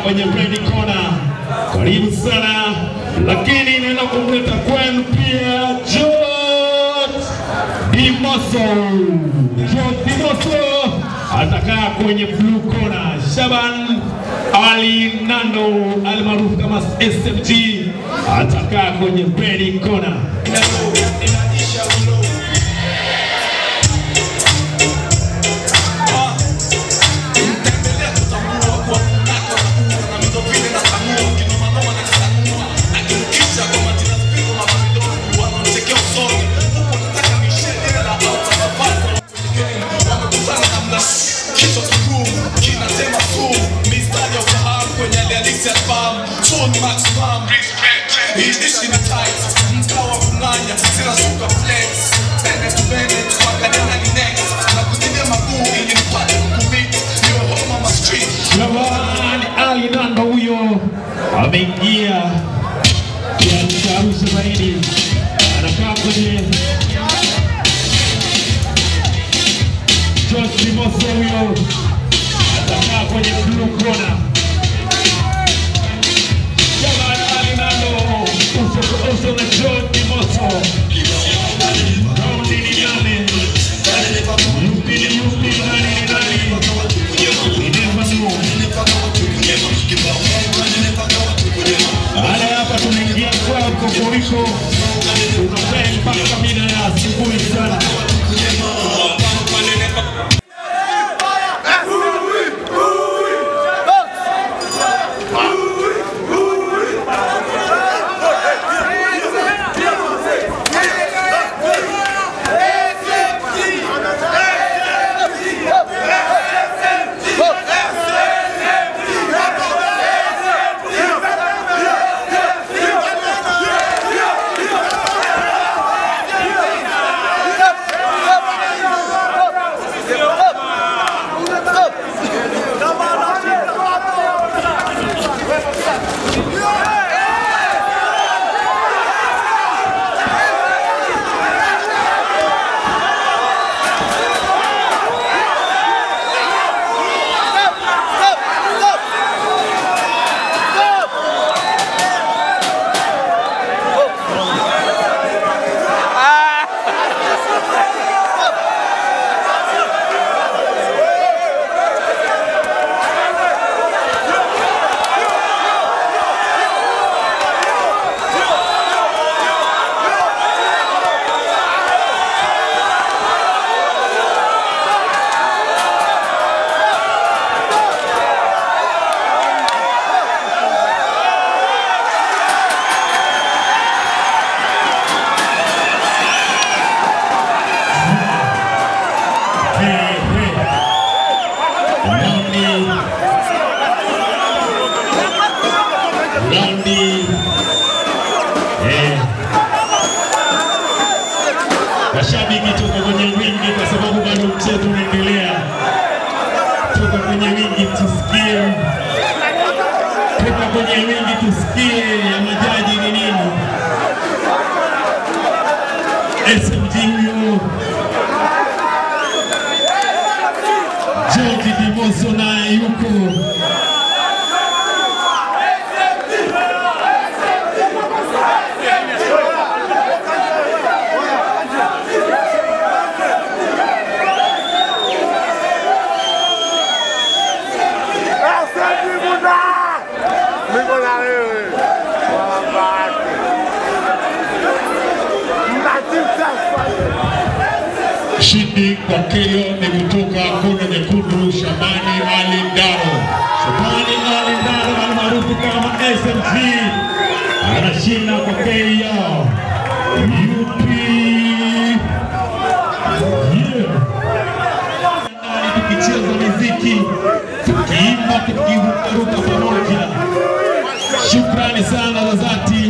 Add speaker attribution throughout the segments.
Speaker 1: kwenye red corner. Karibu sana, lakini inaenda kumleta kwenu pia George Dimoso. George Dimoso atakaa kwenye blue corner. Shaban Ali Nando almaarufu kama SMG atakaa kwenye red corner.
Speaker 2: Ishi ni tight, mkawa kung'anya, zinashuka flex, tende tupende, tuangalia ni next, na kuzidia maguu ili nipate kukumit, niwe home ama street,
Speaker 1: Shaban Ali Nando huyo ameingia kiasi Arusha zaidi, anakaa kwenye George Dimoso huyo atakaa kwenye blue corner. Shaban Ali Nando uso kwa uso na George Dimoso. Raundi ni nane. Yupi ni yupi, nani ni nani? We never know. Baada ya hapa tunaingia kwao kokoriko, tunapea mpaka mida ya asubuhi sana. Hey, hey. Raundi raundi eh, mashabiki toka kwenye wingi, kwa sababu bado mchezo unaendelea. Toka kwenye wingi tusikie, toka kwenye wingi tusikie ya majaji ni nini. SMG huyo George Dimoso naye yuko
Speaker 3: Niko na wewe. Wabaki. Mtatita
Speaker 1: Shindi kwa KO ni kutoka kona nyekundu Shabani Ali Ndaro. Shabani Ali Ndaro almaarufu kama SMG anashinda kwa KO. Yupi? Yeah. Ndani tukicheza muziki, tukiimba, tukirukaruka pamoja. Shukrani sana za dhati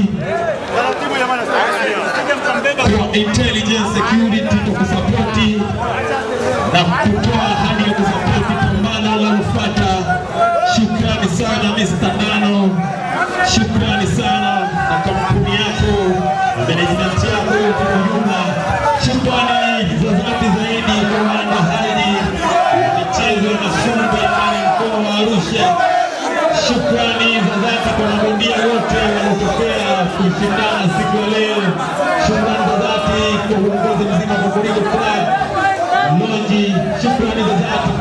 Speaker 1: kwa intelligence security tukusapoti na kutoa ahadi ya kusapoti pambano linalofuata. Shukrani sana Mr. Nano, shukrani sana na kampuni yako na management yako yote kwa ujumla. Shukrani za dhati zaidi kwa waandaaji wa michezo ya Masumbe ndani ya mkoa wa Arusha. Shukrani kushindana siku ya leo. Shukrani za dhati kwa uongozi mzima wa Korigo Club Lonji, shukrani za dhati